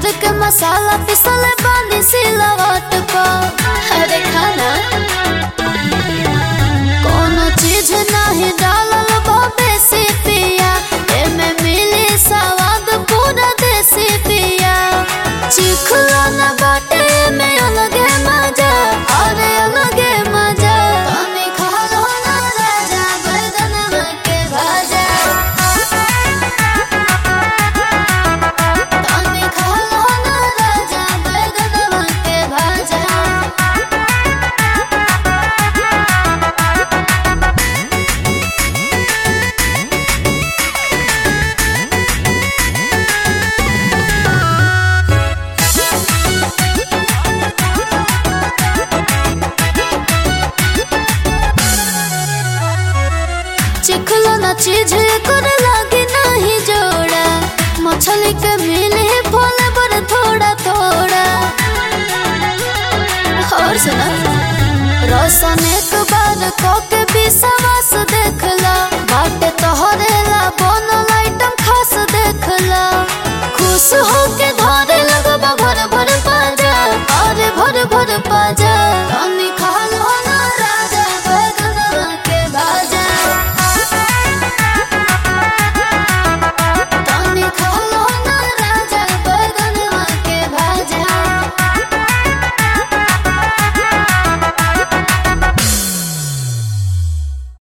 भोर के मसाला पिसल बानी सिलवट पर अरे खाना कोनो चीज नहीं डालल बबे से पिया एमे मिली स्वाद पूरा देसी पिया चिखला न बाटे में अलगे मजा अरे अलगे मजा तनी खालो ना राजा बैगनवा के भाजा तनी खालो ना राजा बैगनवा के भाजा चिखलो ना चीज कर लागे नहीं जोड़ा मछली के मिले फल बर थोड़ा थोड़ा और सुना रोशन एक बार को के विश्वास देखला बाटे तोहरे ला बनल आइटम खास देखला खुश होके धरे लगबा भर भर पाजा अरे भर भर पाजा